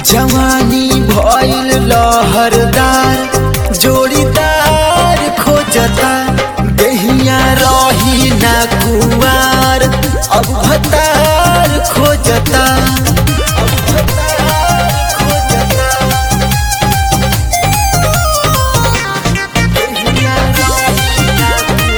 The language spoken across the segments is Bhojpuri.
जवानी भइल लहरदार जोड़ीदार खोजता देहिया रही ना कुआर अब भतार खोजता अब भतार खोजता देहिया रही ना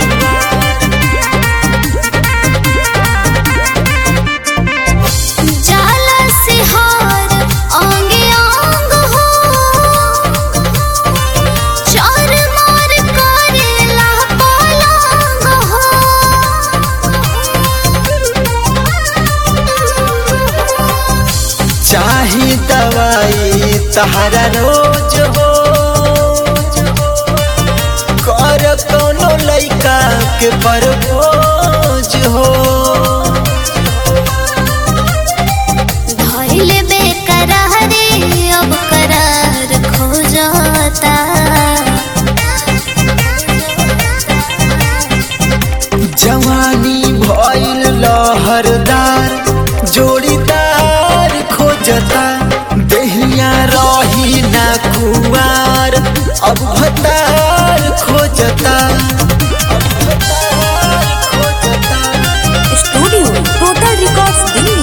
जाला से हार आंगे आंग हो चार मार करेला पलंग हो चाही दवाई तहरा रोज हो कर कोनो लइका के परबोज हो धइल बेकरारे अब करार खो जाता जवानी भइल लहरदार जोड़ीदार खोजता देहिया रही ना कुआर अब भतार खोजता अब भतार खोजता स्टूडियो टोटल रिकॉर्ड्स दिल्ली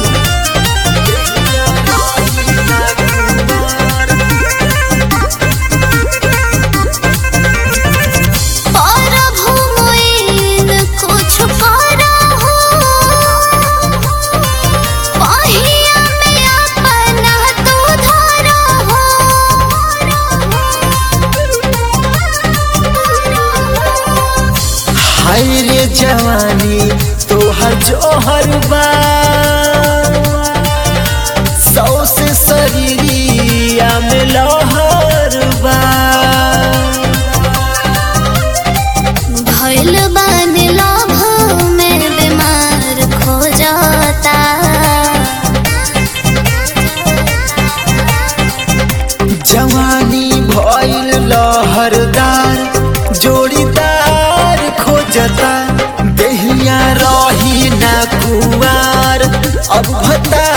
पर भूमिन कुछ करा हो पहिया में अपना तू धरा हाय रे जवानी तोहर जोहर बा सौ से शरीरिया में लहर बा भइल बन लोभ में बीमार खो जाता जवानी भइल लहरदार जोड़ीदार खोजता देहिया रही ना कुआर अब भता